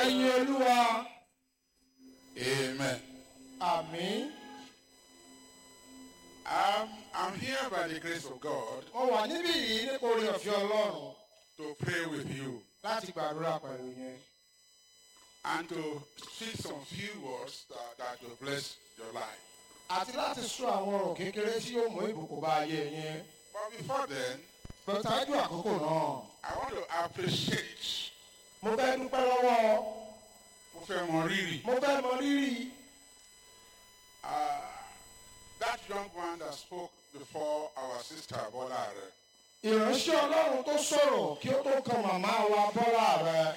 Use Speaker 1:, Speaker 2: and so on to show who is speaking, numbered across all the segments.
Speaker 1: ẹ̀yin olúwa
Speaker 2: Amen.
Speaker 1: àmín
Speaker 2: I'm, I'm here by the grace of God
Speaker 1: mo wà níbí yìí nípa orí ọ̀fẹ́ ọlọ́run
Speaker 2: to pray with you
Speaker 1: láti gbàdúrà pẹ̀lú yẹn
Speaker 2: and to speak some few words that, that will bless your life.
Speaker 1: àti láti sọ àwọn ọ̀rọ̀ kékeré tí yóò mú ìbùkún bá ayé yẹn
Speaker 2: But before then,
Speaker 1: pẹ̀tájú àkókò náà
Speaker 2: I want to appreciate
Speaker 1: mo fẹ́ dúpẹ́ lọ́wọ́
Speaker 2: mo fẹ́ mọ rírì
Speaker 1: mo fẹ́ mọ rírì
Speaker 2: uh, that young man that spoke before our sister Bola Are.
Speaker 1: ìránṣẹ́ ọlọ́run tó sọ̀rọ̀ kí ó tó kan màmá wa bọ́lá rẹ̀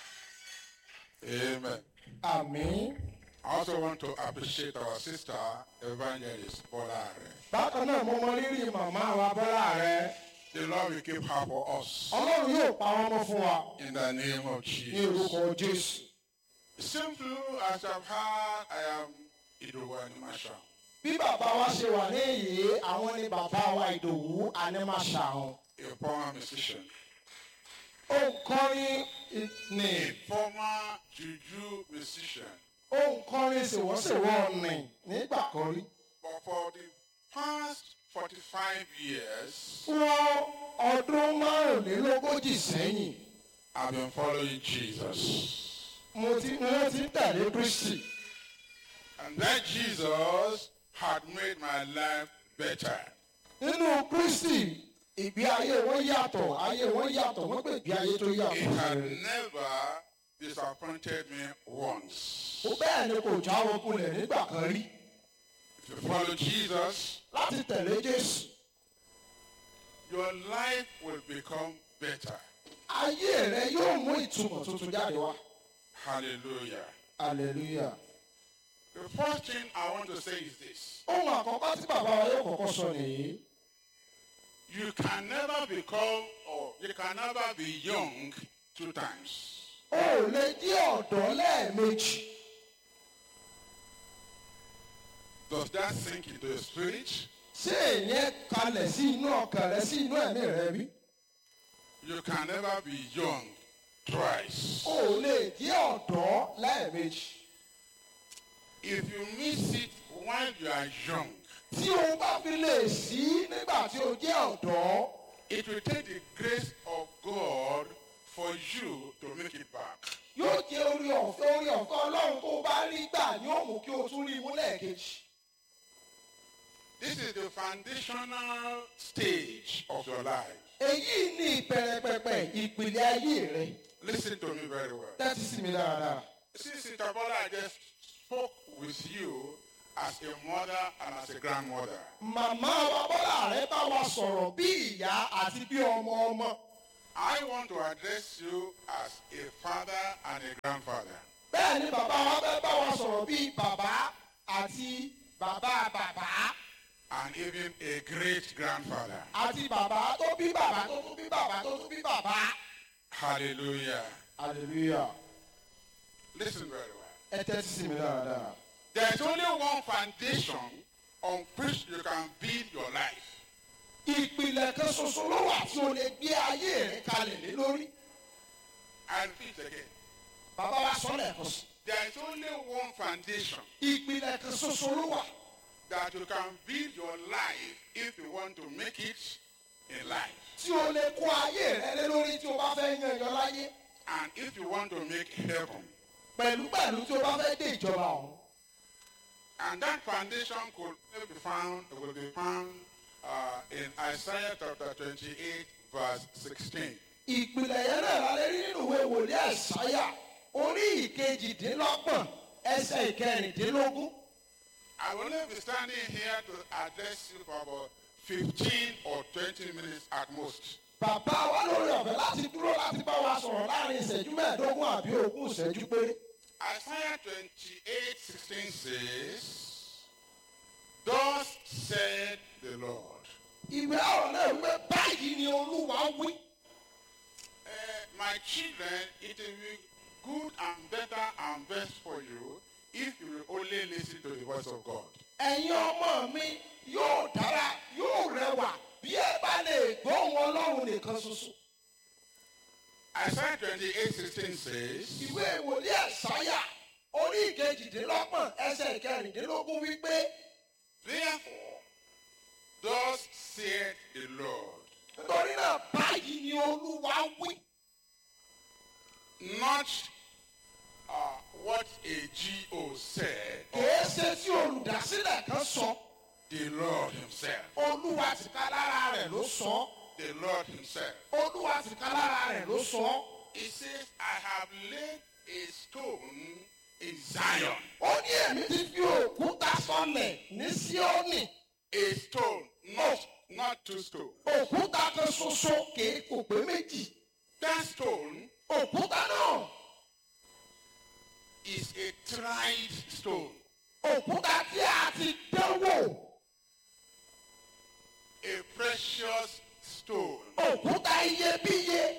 Speaker 2: Amen.
Speaker 1: àmín
Speaker 2: I also want to appreciate our sister Evangelist Bola Are.
Speaker 1: bákan náà mo mọ rírì màmá wa bọ́lá rẹ̀
Speaker 2: The Lord will keep her for us
Speaker 1: ọlọ́run yóò pa wọ́n mọ́ fún wa
Speaker 2: in the name of
Speaker 1: ní
Speaker 2: Jesus.
Speaker 1: orúkọ jésù.
Speaker 2: Simple as I've heard, I am Idowu Masha.
Speaker 1: bí bàbá wa ṣe wà ní èyí àwọn ni bàbá wa ìdòwú anímàṣàhùn
Speaker 2: a former musician,
Speaker 1: ó ń kọrin ní
Speaker 2: a former juju musician.
Speaker 1: ó ń kọrin ṣèwọ́ṣèwọ́ ní nígbà kan rí.
Speaker 2: But for the past 45 years,
Speaker 1: fún ọdún márùnlélógójì sẹ́yìn
Speaker 2: I've been following Jesus.
Speaker 1: mo ti mo ti ń tẹ̀lé kristi
Speaker 2: And that Jesus had made my life better.
Speaker 1: nínú kristi ìgbé ayé wọn yàtọ̀ ayé wọn yàtọ̀ wọ́n pè ìgbé ayé tó
Speaker 2: He
Speaker 1: yàtọ̀.
Speaker 2: had never disappointed me once.
Speaker 1: ó bẹ́ẹ̀ ni kò jáwọ́ kulẹ̀ nígbà kan rí
Speaker 2: If you follow Jesus,
Speaker 1: láti tẹ̀lé jésù
Speaker 2: your life will become better.
Speaker 1: ayé rẹ yóò mú ìtumọ̀ tuntun jáde wá.
Speaker 2: Hallelujah.
Speaker 1: hallelujah.
Speaker 2: The first thing I want to say is this
Speaker 1: ohun àkọ́kọ́ tí bàbá wa yóò kọ́kọ́ sọ nìyí.
Speaker 2: you can never become or you can never be young two times.
Speaker 1: o ò lè jẹ́ ọ̀dọ́ lẹ́ẹ̀mejì.
Speaker 2: Does that sink into your spirit?
Speaker 1: ṣé èyàn kalẹ̀ sí inú ọkàn rẹ sí inú ẹ̀mí rẹ bí?
Speaker 2: You can never be young twice.
Speaker 1: o ò lè jẹ́ ọ̀dọ́ lẹ́ẹ̀mejì.
Speaker 2: If you miss it while you are young,
Speaker 1: tí o bá fi lè sí nígbà tí o jẹ́ ọ̀dọ́
Speaker 2: it will take the grace of God for you to make it back.
Speaker 1: yóò jẹ́ orí ọ̀fẹ́ orí ọ̀fẹ́ ọlọ́run tó o bá rí gbà ni ó mú kí o tún rí imú lẹ́ẹ̀kejì.
Speaker 2: This is the foundational stage of your life.
Speaker 1: èyí ni ìbẹ̀rẹ̀pẹ̀pẹ̀ ìpìlẹ̀ ayé rẹ.
Speaker 2: Listen to me very well.
Speaker 1: tẹ́tí sí mi dáadáa.
Speaker 2: Since Sister Bola just spoke with you as a mother and as a grandmother,
Speaker 1: màmá wa bọ́lá rẹ bá wa sọ̀rọ̀ bí ìyá àti bí ọmọ ọmọ.
Speaker 2: I want to address you as a father and a grandfather.
Speaker 1: bẹ́ẹ̀ ni bàbá wa fẹ́ bá wa sọ̀rọ̀ bí bàbá àti bàbá bàbá
Speaker 2: and even a great grandfather.
Speaker 1: àti bàbá tó bí bàbá tó tún bí bàbá tó tún bí bàbá.
Speaker 2: Hallelujah.
Speaker 1: hallelujah.
Speaker 2: Listen very well.
Speaker 1: ẹ tẹ́tí sí mi dáadáa.
Speaker 2: There's only one foundation on which you can build your life.
Speaker 1: ìpìlẹ̀ kan ṣoṣo ló wà tí o lè gbé ayé rẹ kalẹ̀ lé lórí.
Speaker 2: I repeat again.
Speaker 1: bàbá wa sọ lẹ́ẹ̀kan sí.
Speaker 2: There is only one foundation
Speaker 1: ìpìlẹ̀ kan ṣoṣo ló wà
Speaker 2: that you can build your life if you want to make it in life.
Speaker 1: tí o lè kó ayé rẹ lé lórí tí o bá fẹ́ yan ẹyọ láyé.
Speaker 2: And if you want to make heaven.
Speaker 1: pẹ̀lúpẹ̀lú tí o bá fẹ́ dé ìjọba ọ̀hún.
Speaker 2: And that foundation could be found, will be found uh, in Isaiah chapter 28, verse 16.
Speaker 1: ìpìlẹ̀ yẹn náà la lè rí nínú ìwé wòlíì àìsáyà orí ìkejìdínlọ́gbọ̀n ẹsẹ̀ ìkẹrìndínlógún.
Speaker 2: I will only be standing here to address you for about 15 or 20 minutes at most.
Speaker 1: bàbá wa lórí ọ̀fẹ́ láti dúró láti bá wa sọ̀rọ̀ láàrin ìṣẹ́jú mẹ́ẹ̀ẹ́dógún àbí ogún ìṣẹ́jú péré.
Speaker 2: Isaiah 28, 16 says, Thus said the Lord.
Speaker 1: ìwé ọ̀rọ̀ náà wípé báyìí ni olúwa wí.
Speaker 2: Uh, my children, it will be good and better and best for you if you will only listen to the voice of God.
Speaker 1: ẹ̀yin ọmọ mi yóò dára yóò rẹwà bí ẹ bá lè gbóhùn ọlọ́run nìkan ṣoṣo.
Speaker 2: Isaiah 28 16 says,
Speaker 1: ìwé wòlíì ẹ̀sáyà orí ìkejìdínlọ́gbọ̀n ẹsẹ̀ ìkẹrìndínlógún wípé
Speaker 2: Therefore, thus saith the Lord,
Speaker 1: nítorí náà báyìí ni olúwa wí
Speaker 2: not uh, what a GO said,
Speaker 1: kìí ṣe tí olùdásílẹ̀ kan sọ
Speaker 2: the Lord Himself.
Speaker 1: olúwa tìka lára rẹ̀ ló sọ
Speaker 2: The Lord Himself.
Speaker 1: olúwa tìka lára rẹ̀ ló sọ
Speaker 2: He says, I have laid a stone in Zion.
Speaker 1: ó ní èmi ti fi òkúta sọlẹ̀ ní síónì
Speaker 2: A stone, not, not two stones.
Speaker 1: òkúta kan ṣoṣo kìí kò pé méjì
Speaker 2: That stone
Speaker 1: òkúta náà
Speaker 2: is a tried stone,
Speaker 1: òkúta tí a ti dánwò
Speaker 2: a precious stone,
Speaker 1: òkúta iyebíye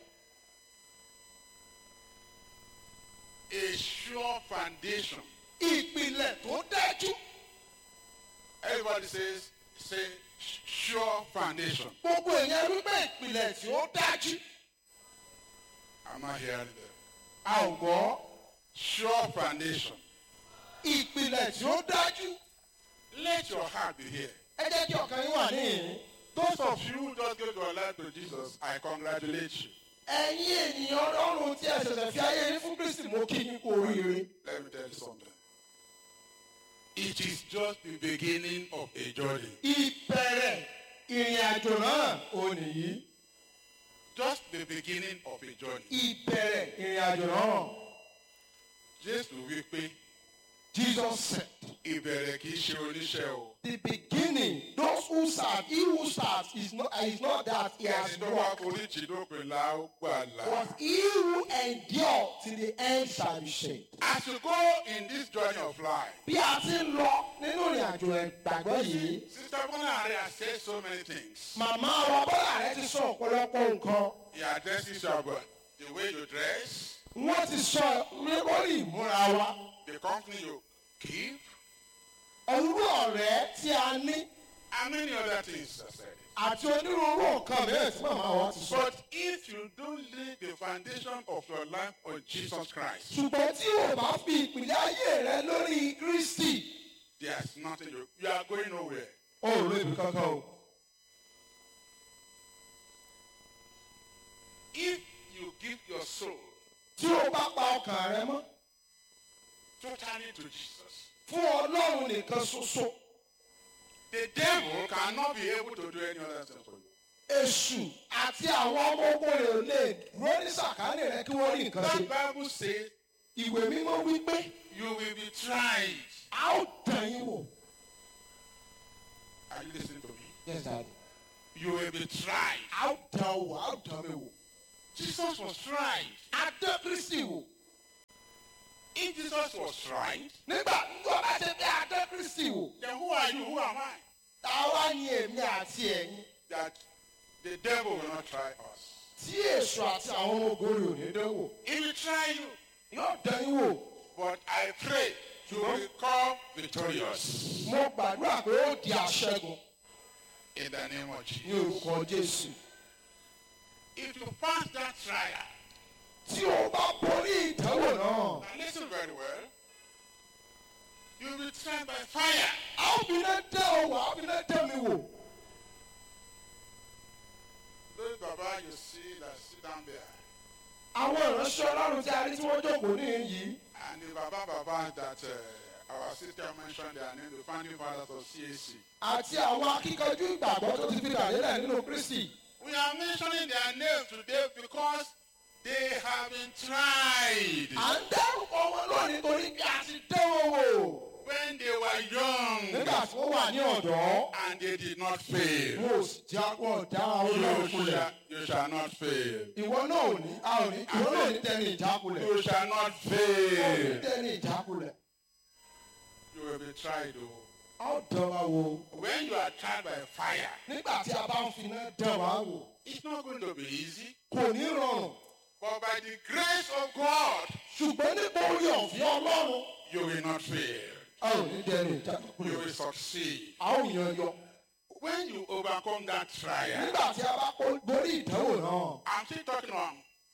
Speaker 2: a sure foundation.
Speaker 1: ìpìlẹ̀ tó dájú
Speaker 2: Everybody says, say, sure foundation.
Speaker 1: gbogbo èèyàn wípé ìpìlẹ̀ tí ó dájú
Speaker 2: Am I hearing them?
Speaker 1: a ò gbọ́
Speaker 2: Sure foundation.
Speaker 1: ìpìlẹ̀ tí ó dájú
Speaker 2: Let your heart be here.
Speaker 1: ẹ jẹ́ kí ọkàn yín wà níhìn
Speaker 2: Those of you who just gave your life to Jesus, I congratulate you.
Speaker 1: ẹ̀yin ènìyàn ọlọ́run tí ẹ ṣẹ̀ṣẹ̀ fi ayé yín fún kristi mo kí yín kú oríire
Speaker 2: Let me tell you something. It is just the beginning of a journey.
Speaker 1: ìbẹ̀rẹ̀ ìrìn àjò náà ò nìyí
Speaker 2: Just the beginning of a journey.
Speaker 1: ìbẹ̀rẹ̀ ìrìn àjò náà
Speaker 2: Jésù wí pé
Speaker 1: jesus said
Speaker 2: ìbẹ̀rẹ̀ kì í ṣe oníṣẹ́ o.
Speaker 1: the beginning those who start he who starts is not is not that he has
Speaker 2: Ẹni tó wá
Speaker 1: worked
Speaker 2: forí jì dópin la ó gbàlà.
Speaker 1: but he who endure till the end shall be saved.
Speaker 2: As you go in this journey of life,
Speaker 1: bí a ti ń lọ nínú ìrìn àjò ìgbàgbọ́ yìí
Speaker 2: Sister Bonare has said so many things.
Speaker 1: màmá wa bọ́lá rẹ ti sọ ọ̀pọ̀lọpọ̀ nǹkan
Speaker 2: He addresses you about the way you dress,
Speaker 1: wọ́n ti sọ lórí ìmúra wa
Speaker 2: the company you keep,
Speaker 1: òwúrọ̀ ọ̀rẹ́ tí a ní
Speaker 2: and many other things I said.
Speaker 1: àti onírúurú nǹkan mìíràn tí màmá wa ti sọ.
Speaker 2: But if you don't lay the foundation of your life on Jesus Christ,
Speaker 1: ṣùgbọ́n tí o bá fi ìpìlẹ̀ ayé rẹ lórí kristi
Speaker 2: there's nothing you, you are going nowhere.
Speaker 1: o ò lè bí kankan o.
Speaker 2: If you give your soul
Speaker 1: tí o bá pa ọkàn rẹ mọ́
Speaker 2: totally to Jesus,
Speaker 1: fún ọlọ́run nìkan ṣoṣo
Speaker 2: the devil cannot be able to do any other thing for you.
Speaker 1: èṣù àti àwọn ọmọ ogun rẹ̀ ò lè dúró ní sàkánì rẹ kí wọ́n rí nǹkan
Speaker 2: That
Speaker 1: ṣe.
Speaker 2: Bible says
Speaker 1: ìwé mímọ́ wípé
Speaker 2: you will be tried.
Speaker 1: a ó dàn yín wò.
Speaker 2: Are you listening to me?
Speaker 1: yes daddy.
Speaker 2: You will be tried.
Speaker 1: a ó dàn wò a ó dàn mi wò.
Speaker 2: Jesus was tried.
Speaker 1: a dán kristi wò.
Speaker 2: If Jesus was tried,
Speaker 1: nígbà tó bá ṣe bí a dán kristi wò.
Speaker 2: then who are you? Who am I?
Speaker 1: táwa ni èmi àti ẹ̀yin.
Speaker 2: That the devil will not try us.
Speaker 1: tí èṣù àti àwọn ọmọ ogun rẹ̀ ò ní dán wò.
Speaker 2: He will try you.
Speaker 1: yóò dán yín wò.
Speaker 2: But I pray you will come victorious
Speaker 1: mo gbàdúrà pé ó di àṣẹgun
Speaker 2: in the name of
Speaker 1: ní
Speaker 2: Jesus.
Speaker 1: orúkọ jésù.
Speaker 2: If you pass that trial,
Speaker 1: tí o bá borí ìdánwò náà.
Speaker 2: now listen very well, you will be tried by fire.
Speaker 1: a ó fi iná dán o wò a ó fi iná dán mi wò.
Speaker 2: Those Baba you see that sit down there,
Speaker 1: àwọn ìránṣẹ́ ọlọ́run tí a rí tí wọ́n jókòó ní yìí.
Speaker 2: and the Baba Baba that uh, our sister mentioned their name, the founding fathers of CAC.
Speaker 1: àti àwọn akíkanjú ìgbàgbọ́ tó ti fi kàlélẹ̀ nínú kristi.
Speaker 2: We are mentioning their names today because they have been tried
Speaker 1: à ń dárúkọ wọn lónìí torí pé a ti dán wọn wò.
Speaker 2: when they were young
Speaker 1: nígbà tí wọ́n wà ní ọ̀dọ́.
Speaker 2: and they did not fail.
Speaker 1: wọn ò sì já wọn ò dá àwọn
Speaker 2: You
Speaker 1: olóòrùn kulẹ̀.
Speaker 2: shall, you shall not fail.
Speaker 1: ìwọ náà ò ní a ò ní ìwọ náà ò ní tẹni ìjákulẹ̀.
Speaker 2: You shall not
Speaker 1: ò ní
Speaker 2: fail.
Speaker 1: tẹni ìjákulẹ̀.
Speaker 2: You will be tried. Oh.
Speaker 1: a ó dán wa wò.
Speaker 2: When you are tried by fire,
Speaker 1: nígbà tí a bá ń fi iná dán wa wò.
Speaker 2: it's not going to be easy.
Speaker 1: kò ní rọrùn.
Speaker 2: But by the grace of God,
Speaker 1: ṣùgbọ́n nípa orí ọ̀fẹ́ ọlọ́run.
Speaker 2: you will not fail.
Speaker 1: a ò ní tẹni
Speaker 2: You
Speaker 1: ìjákulẹ̀.
Speaker 2: will succeed.
Speaker 1: a ó yan yọ.
Speaker 2: When you overcome that trial,
Speaker 1: nígbà tí a bá kó- borí ìdánwò náà.
Speaker 2: I'm still talking on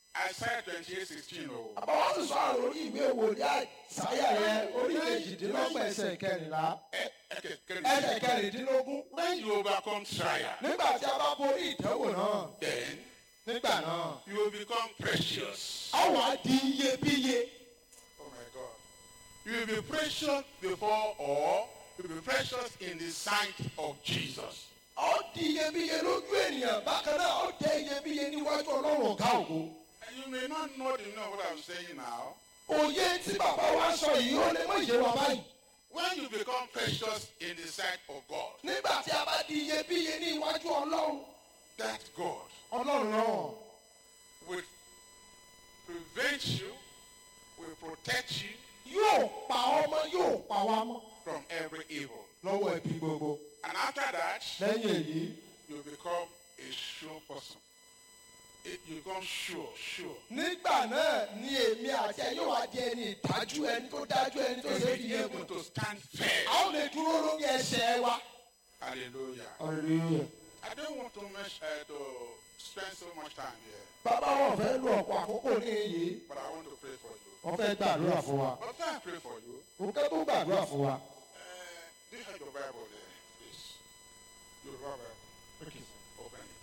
Speaker 2: Isaiah 28 16. Oh.
Speaker 1: bàbá wa sì sọ̀rọ̀ lórí ìwé wòlíì àìsáyà yẹn orí kejìdínlọ́gbọ̀n ẹsẹ̀ kẹrìnlá
Speaker 2: Eh, okay, okay.
Speaker 1: ẹsẹ̀ kẹrìndínlógún
Speaker 2: When you overcome trial,
Speaker 1: nígbà tí a bá borí ìdánwò náà
Speaker 2: then
Speaker 1: nígbà náà
Speaker 2: you will become precious.
Speaker 1: a wà di iyebíye
Speaker 2: Oh my God. You will be precious before all. You will be precious in the sight of Jesus.
Speaker 1: ó di iyebíye lójú ènìyàn bákan náà ó jẹ́ iyebíye níwájú ọlọ́run ọ̀gá ògo
Speaker 2: And you may not know the know what I'm saying now.
Speaker 1: òye tí bàbá wa sọ yìí ó lè mọ ìyé wa báyìí
Speaker 2: When you become precious in the sight of God,
Speaker 1: nígbà tí a bá di iyebíye ní iwájú ọlọ́run
Speaker 2: that God
Speaker 1: ọlọ́run náà
Speaker 2: will prevent you, will protect you
Speaker 1: yóò pa ọmọ yóò pa wa mọ́
Speaker 2: from every evil.
Speaker 1: lọ́wọ́ ẹbí gbogbo
Speaker 2: And after that,
Speaker 1: lẹ́yìn èyí
Speaker 2: you become a sure person. It, you become sure, sure.
Speaker 1: nígbà náà ni èmi àti ẹ yóò wá di ẹni ìdájú ẹni tó dájú ẹni tó
Speaker 2: You
Speaker 1: ṣe
Speaker 2: will
Speaker 1: fi
Speaker 2: be
Speaker 1: yé
Speaker 2: able
Speaker 1: mu
Speaker 2: to stand
Speaker 1: a
Speaker 2: firm.
Speaker 1: ó lè dúró lórí ẹsẹ̀ wa.
Speaker 2: Hallelujah. I don't want to, mesh, uh, to spend so much time here,
Speaker 1: bàbá wọn fẹ́ lo ọ̀pọ̀ àkókò ní iyì
Speaker 2: but I want to pray for you.
Speaker 1: wọ́n fẹ́ gbàdúrà fún wa
Speaker 2: But I pray for you.
Speaker 1: òkè tó gbàdúrà fún wa.
Speaker 2: Uh, do you have your Bible there, please? Your Bible. Okay. Open it.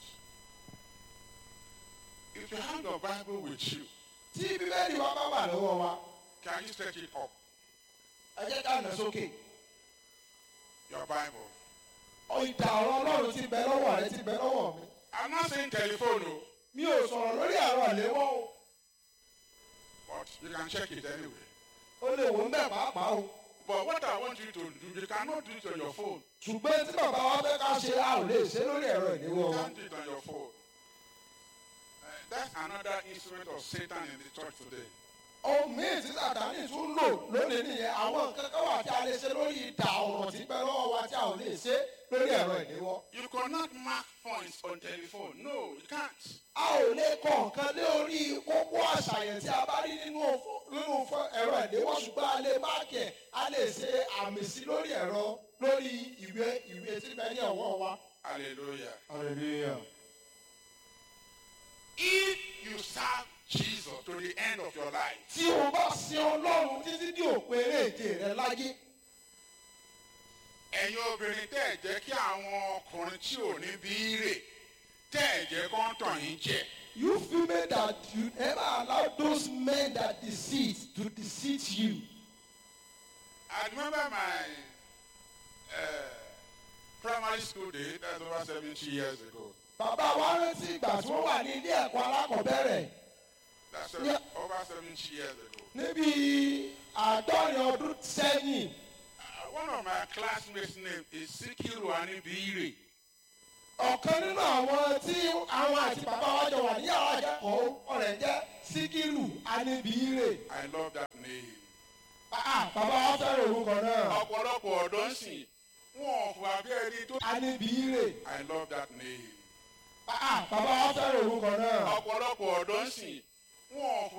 Speaker 2: If you have your Bible with you,
Speaker 1: tí bíbélì wa bá wà lọ́wọ́ wa
Speaker 2: can you stretch it up?
Speaker 1: ẹ jẹ́ ká nà sókè.
Speaker 2: Your Bible.
Speaker 1: ìdá ọ̀rọ̀ ọlọ́run ti bẹ lọ́wọ́ rẹ ti bẹ lọ́wọ́ mi.
Speaker 2: I'm not saying telephone, no,
Speaker 1: mi ò sọ̀rọ̀ lórí ẹ̀rọ ìléwọ́ o.
Speaker 2: but you can check it anyway.
Speaker 1: ó lè wò ń bẹ̀ pàápàá o.
Speaker 2: But what I want you to do, you cannot do it on your phone.
Speaker 1: ṣùgbọ́n tí bàbá wa fẹ́ ká ṣe a ò lè ṣe lórí ẹ̀rọ ìléwọ́
Speaker 2: You
Speaker 1: wa.
Speaker 2: can't do it on your phone. Uh, that's another instrument of Satan in the church today.
Speaker 1: ohun míì tí sàtánì tún lò lónìí nìyẹn àwọn nǹkan kan wà tí a lè ṣe lórí ìdá ọ̀rọ̀ tí bẹ lọ́wọ́ wa tí a ò lè ṣe lórí ẹ̀rọ ìléwọ́.
Speaker 2: You cannot mark points on telephone. No, you can't.
Speaker 1: a ò lè kọ nǹkan lórí kókó àṣàyàn tí a bá rí nínú fó- nínú fó- ẹ̀rọ ìléwọ́ ṣùgbọ́n a lè máàkì ẹ̀ a lè ṣe àmì sí lórí ẹ̀rọ lórí ìwé ìwé tí bẹ ní ọwọ́ wa.
Speaker 2: Hallelujah.
Speaker 1: hallelujah.
Speaker 2: If you serve Jesus to the end of your life,
Speaker 1: tí o bá sin ọlọ́run títí di òpin eréje rẹ láyé
Speaker 2: ẹ̀yin obìnrin tẹ́ ẹ̀ jẹ́ kí àwọn ọkùnrin tí ò ní bí rè tẹ́ ẹ̀ jẹ́ kó ń tàn yín jẹ.
Speaker 1: you female that you never allow those men that deceive to deceive you.
Speaker 2: I remember my uh, primary school day, that's over 70 years ago.
Speaker 1: bàbá wa rántí ìgbà tí wọ́n wà ní ilé ẹ̀kọ́ alákọ̀ọ́bẹ̀rẹ̀
Speaker 2: That's
Speaker 1: Yeah.
Speaker 2: over 70 years ago.
Speaker 1: níbi àádọ́rin ọdún sẹ́yìn.
Speaker 2: Uh, one of my classmates' name is Sikiru Anibire.
Speaker 1: ọ̀kan nínú àwọn tí àwọn àti bàbá wa jọ wà ní yàrá akẹ́kọ̀ọ́ ọ̀rẹ́ jẹ́ síkírù aníbíire.
Speaker 2: I love that name.
Speaker 1: Ah, bàbá wa fẹ́ràn orúkọ náà
Speaker 2: ọ̀pọ̀lọpọ̀ ọ̀dọ́ ń sìn wọn ò fún abẹ́ ẹni tó.
Speaker 1: aníbíire.
Speaker 2: I love that name.
Speaker 1: Ah, bàbá wa fẹ́ràn orúkọ náà
Speaker 2: ọ̀pọ̀lọpọ̀ ọ̀dọ́ ń sìn wọn ò fún